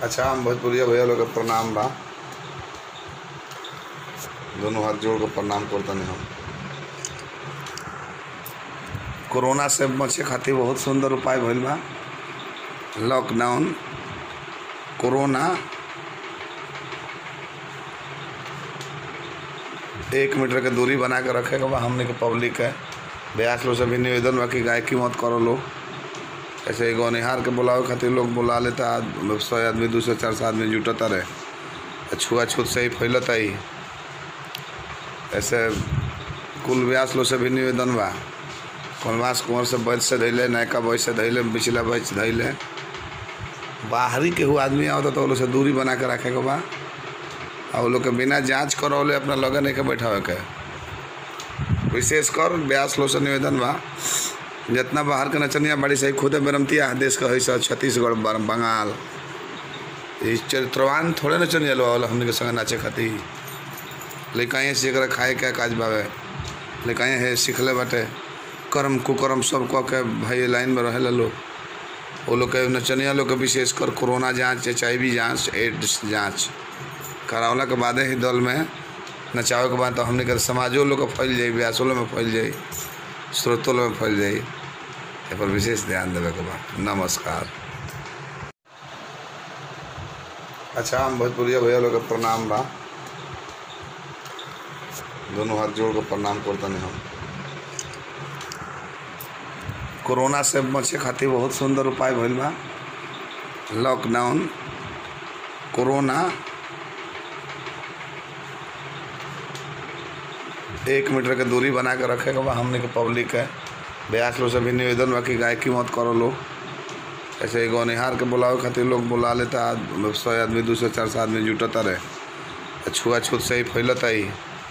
अच्छा हम भोजपुरिया भैया लोग के प्रणाम बा दोनों हाथ जोड़ के प्रणाम करतनी हम कोरोना से बचे खातिर बहुत सुंदर उपाय भइल बा लॉकडाउन कोरोना एक मीटर के दूरी बना के रखे के बा हमने के पब्लिक के ब्यास लोग से भी निवेदन बा कि गायकी मत करो लोग ऐसे एगो निहार के बुलावे खातिर लोग बुला लेता सौ आदमी दू सौ चार सौ आदमी जुटता रहे छुआछूत से ही फैलता ही ऐसे कुल व्यास लोग से भी निवेदन बा कलमास कुंवर से बैच से धैले नयका बैच से धैले बिचला बैच धैले बाहरी केहू आदमी आवता तो वो लोग से दूरी बना के रखे के बा और वो लोग के बिना जांच करौले अपना लगे नहीं के बैठावे के विशेष कर ब्यास लोग से निवेदन बा जितना बाहर के नचनिया बड़ी सही खुदे बेरमतिया देश का है सब छत्तीसगढ़ बं- बंगाल ये चरित्रवान थोड़े नचनिया लोग आवला हमने के संग नाचे खातिर लेकिन से एकरा खाए के काज बावे लेकिन है सीखले बाटे कर्म कुकर्म सब कह के भाई लाइन में रहे लोग वो लोग के नचनिया लोग के विशेष कर कोरोना जांच एच आई वी जाँच एड्स जाँच करावला के बादे ही दल में नचावे के बाद तो हमने के समाजो लोग के फैल जाई व्यासो लोग में फैल जाई स्रोतों लोग में फैल जाई ए पर विशेष ध्यान देवे के बा नमस्कार अच्छा हम भोजपुरिया भैया लोग के प्रणाम बा दोनों हाथ जोड़ के प्रणाम करतनी हम कोरोना से बचे खातिर बहुत सुंदर उपाय भइल बा लॉकडाउन कोरोना एक मीटर के दूरी बना के रखे के बा हमने के पब्लिक के ब्यास लोग से भी निवेदन बा कि गायकी मत करो लोग ऐसे एगो निहार के बुलावे खातिर लोग बुला लेता सौ आदमी दू सौ चार सौ आदमी जुटता रहे छुआछूत से ही फैलता ही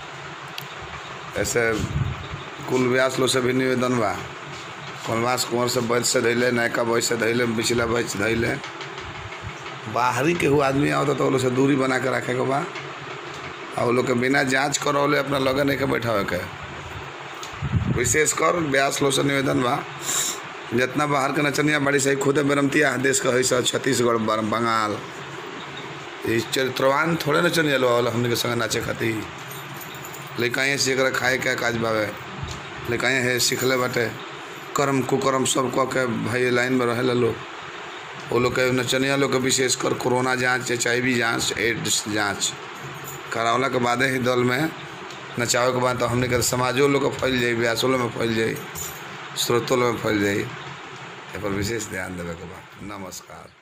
ऐसे कुल व्यास लोग से भी निवेदन बा कलमास कुंवर से बैच से धैले नयका बैच से धैले बिचला बैच धैले बाहरी केहू आदमी आवता तो वो लोग से दूरी बना के रखे के बा और वो लोग के बिना जांच करौले अपना लगे नहीं के बैठावे के विशेष कर ब्यास लोग से निवेदन बा जितना बाहर के नचनिया बड़ी सही खुदे बेरमतिया देश का है सब छत्तीसगढ़ बं- बंगाल ये चरित्रवान थोड़े नचनिया लोग आवला हमने के संग नाचे खातिर लेकिन से एकरा खाए के काज बावे लेकिन है सीखले बाटे कर्म कुकर्म सब कह के भाई लाइन में रहे लोग वो लोग के नचनिया लोग के विशेष कर कोरोना जांच एच आई वी जाँच एड्स जाँच करावला के बादे ही दल में नचावे के बाद तो हमने के समाजो लोग के फैल जाई व्यासो लोग में फैल जाई स्रोतों लोग में फैल जाई ए पर विशेष ध्यान देवे के बा नमस्कार